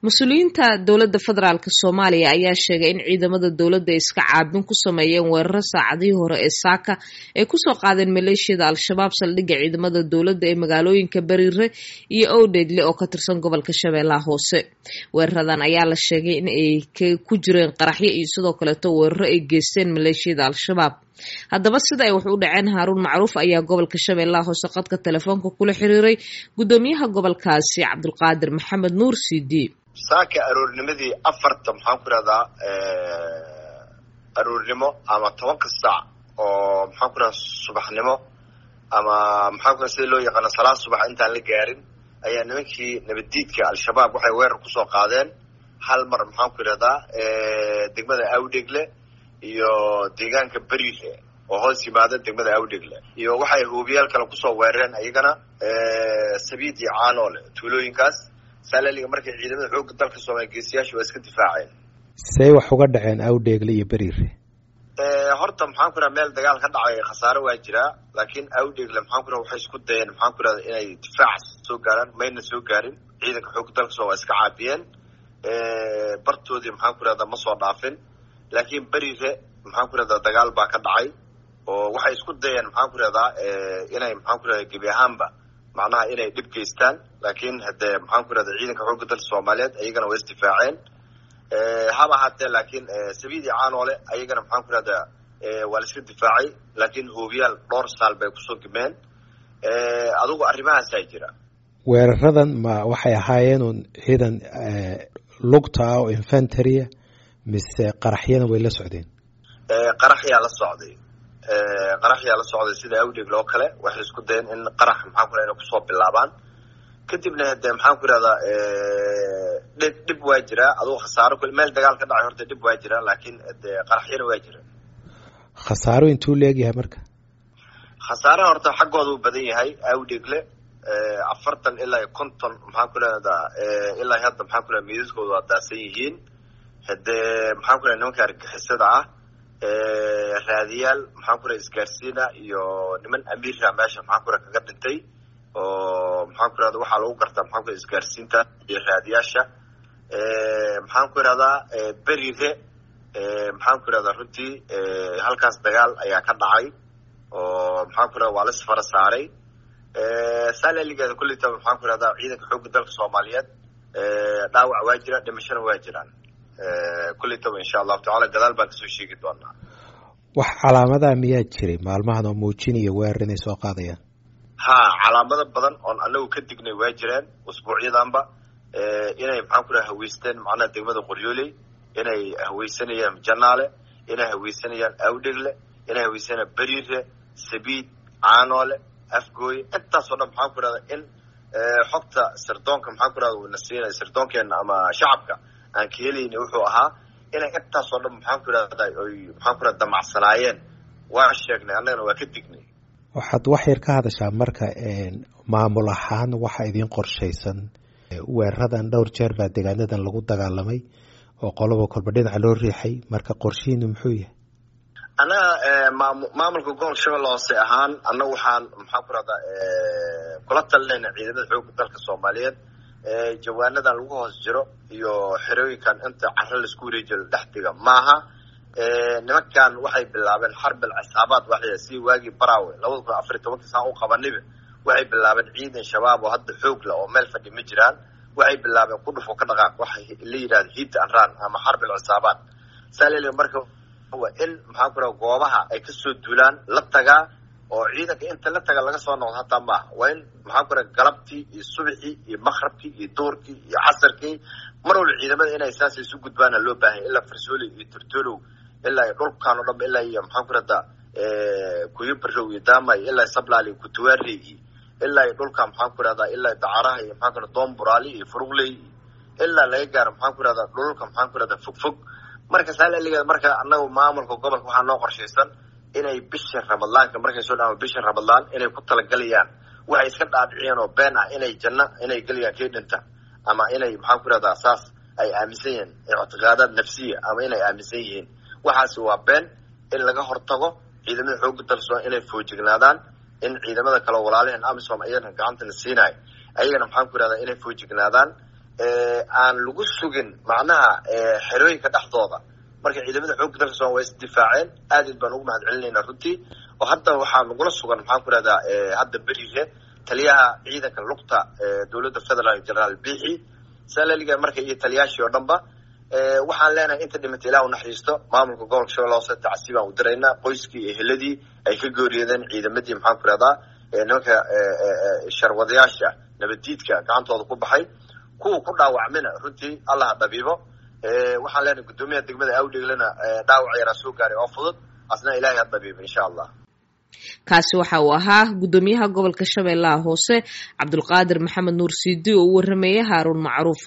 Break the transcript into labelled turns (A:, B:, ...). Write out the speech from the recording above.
A: mas-uuliyiinta dowladda federaalk soomaaliya ayaa sheegay in ciidamada dowladda iska caabin ku sameeyeen weeraro saacadihii hore ee saaka ay kusoo qaadeen maleeshiyada al-shabaab saldhigga ciidamada dowladda ee magaalooyinka bariire iyo owdheegle oo ka tirsan gobolka shabeellaha hoose weeraradan ayaa la sheegay in ay ku jireen qaraxyo iyo sidoo kaleeto weeraro ay geysteen maleeshiyada al-shabaab haddaba sida ay wax u dhaceen haaruun macruuf ayaa gobolka shabeellaha hoose qadka telefoonka kula xiriiray guddoomiyaha gobolkaasi cabdulqaadir maxamed nuur cd
B: saaka aroornimadii afarta maxaan ku ihahdaa aroornimo ama tobanka saac oo maxaan ku ihahda subaxnimo ama maxaan ku sida loo yaqaano salaad subax intaan la gaarin ayaa nimankii nabaddiidka al-shabaab waxay weerar kusoo qaadeen hal mar maxaan ku idhahdaa degmada awdhegle iyo deegaanka beriire oo hoos yimaada degmada awdhegle iyo waxay huubiyaal kale kusoo weerareen iyagana sabiid iyo caanoole tuulooyinkaas saalaliga markay ciidamada xoogga dalka soomaaliya geesiyaasha waa iska difaaceen
C: say wax uga dhaceen awdheegle iyo beriire
B: horta maxaan ku idhaha meel dagaal ka dhacay khasaare waa jiraa laakiin awdheegle maxaan ku idhaha waxay isku dayeen maxaan ku idhahda inay difaac soo gaaraan mayna soo gaarin ciidanka xoogga dalka sooma waa iska caabiyeen bartoodii maxaan ku idhahda ma soo dhaafin laakiin beriire maxaan ku idhahdaa dagaal baa ka dhacay oo waxay isku dayeen maxaan ku idhahdaa inay maxaan ku idhahda gebi ahaanba macnaha inay dhib geystaan laakiin hadee maxaan ku idhahda ciidanka xoogga dalka soomaaliyeed ayagana waa isdifaaceen haba ahaatee laakiin sabiid iyo caanoole ayagana maxaan ku idhahdaa waa la iska difaacay laakiin hoobiyaal dhowr saal bay kusoo gimeen adugu arrimahaasaa jira
C: weeraradan ma waxay ahaayeen un ciidan lugta ah oo infantarya mise qaraxyana way la socdeen
B: qaraxyaa la socday qaraxyaa la socday sida awdheegle oo kale waxay isku dayeen in qarax maxaan ku inay kusoo bilaabaan kadibna hade maxaan ku idhahdaa dhib dhib waa jiraa adugu khasaaro meel dagaal ka dhacay horta dhib waa jiraa laakiin de qaraxyana waa jira
C: khasaaro intuu leegyahay marka
B: khasaaraha horta xaggooda uu badan yahay awdheegle afartan ilaa konton maxaan ku idhahdaa ilaa hadda maxaan ku idhahda miidaskooda waa daasan yihiin hadee maxaan ku idhahda nimanka argixisada ah raadiyaal maxaan ku idhahda isgaarsiina iyo niman amiira meesha maxaan ku idhahda kaga dhintay oo maxaan ku idhahda waxaa lagu gartaa maxaan ku idhahda isgaarsiinta iyo raadiyaasha maxaan ku idhahdaa beriire maxaan ku idhahdaa runtii halkaas dagaal ayaa ka dhacay oo maxaan ku idhahda waa la isfara saaray saalaligeeda kulleytaba maxaan ku idhahdaa ciidanka xoogga dalka soomaaliyeed dhaawac waa jira dhimashana waa jiraan kulleytaba insha allahu tacala gadaal baan kasoo sheegi doonaa
C: wax calaamadaa miyaa jiray maalmahan oo muujinaya weerar inay soo qaadayaan
B: ha calaamado badan oon anagu ka dignay waa jiraan usbuucyadanba inay maxaan ku idhaha haweysteen macnaha degmada qoryooley inay haweysanayaan janaale inay haweysanayaan awdhegle inay haweysanayaan beriire sabiid caanoole afgooye intaasoo dhan maxaan ku idhahda in xogta sirdoonka maxaan ku idhahda uuna siinay sirdoonkeena ama shacabka aan ka helayni wuxuu ahaa inay intaasoo dhan maxaan ku idhahda oy maxaan ku idhahda damacsanaayeen waa sheegnay annagana waa ka dignay
C: waxaad wax yar ka hadashaa marka maamul ahaan waxa idiin qorshaysan weeraradan dhowr jeer baa deegaanadan lagu dagaalamay oo qoloba kolba dhinaca loo riixay marka qorshihiinu muxuu yahay
B: annaga maam maamulka gobolka shabeelle hoose ahaan annaga waxaan maxaan ku rahdaa kula talinayna ciidamada xoogga dalka soomaaliyeed jawaanadan lagu hoos jiro iyo xerooyinkan inta caro laisku wareejiyo la dhex diga maaha nimankan waxay bilaabeen xarbil cisaabaad waxya si waagii baraawe labada kun afariy tobankii saa u qabaniba waxay bilaabeen ciidan shabaab oo hadda xoog la oo meel fadhi ma jiraan waxay bilaabeen ku dhufo ka dhaqaaq waxay la yidhahda hit and run ama xarbil cisaabaad saalel marka waa in maxaan ku raha goobaha ay kasoo duulaan la tagaa oo ciidanka inta la taga laga soo noqdo hataa maaha waa in maxaan ku raha galabtii iyo subaxii iyo makrabkii iyo duurkii iyo casarkii mar walba ciidamada inay saas isu gudbaana loo baahanya ilaa farsooli iyo turtolow ilaa iyo dhulkan o dhanba ilaa iyo maxaan ku rahdaa kuyubarow iyo daamay ilaa sablaal iyo kutuwaarey iyo ilaa iyo dhulka maxaan ku rahdaa ilaa dacaraha iyo maxaan ku rahda doonburaali iyo furugley ilaa laga gaaro maxaan ku rahdaa dhulka maxaan ku rahdaa fog fog marka saalaligeeda marka anagu maamulka gobolka waxaa noo qorshaysan inay bisha ramadaanka markay soo dhaama bisha ramadaan inay ku talagalayaan waxay iska dhaadhiciyeen oo been ah inay janno inay gelayaan kii dhinta ama inay maxaan ku rahdaa saas ay aaminsan yihiin ictiqaadaad nafsiya ama inay aaminsan yihiin waxaasi waa been in laga hortago ciidamada xoogga dalso inay foojignaadaan in ciidamada kale walaalaheen amisom ayagana gacantana siinayo ayagana maxaan ku ihahdaa inay foojignaadaan aan lagu sugin macnaha xerooyinka dhexdooda marka ciidamada xoogga dalka somal waa isdifaaceen aad id baan ugu mahad celinaynaa runtii oo hadda waxaa nagula sugan maxaan ku rahdaa hadda berihe taliyaha ciidanka lugta dowladda federaalk generaal bixi salaliga marka iyo taliyaashii oo dhanba waxaan leenahay inta dhimata ilah unaxariisto maamulka gobolka shabeelle hoose tacsi baan u diraynaa qoyskii iyo heladii ay ka gooriyadeen ciidamadii maxaan ku rahdaa nimanka sharwadayaasha nabaddiidka gacantooda ku baxay kuwa ku dhaawacmina runtii allaha dhabiibo waxaan leenahay guddoomiyaha degmada awdheglena dhaawac yaraa soo gaaray oo fudud asna ilahay ha dhabiibo insha allah
A: kaasi waxa uu ahaa guddoomiyaha gobolka shabeellaha hoose cabdulqaadir maxamed nuur siidi oo u warameeyey haaruun macruuf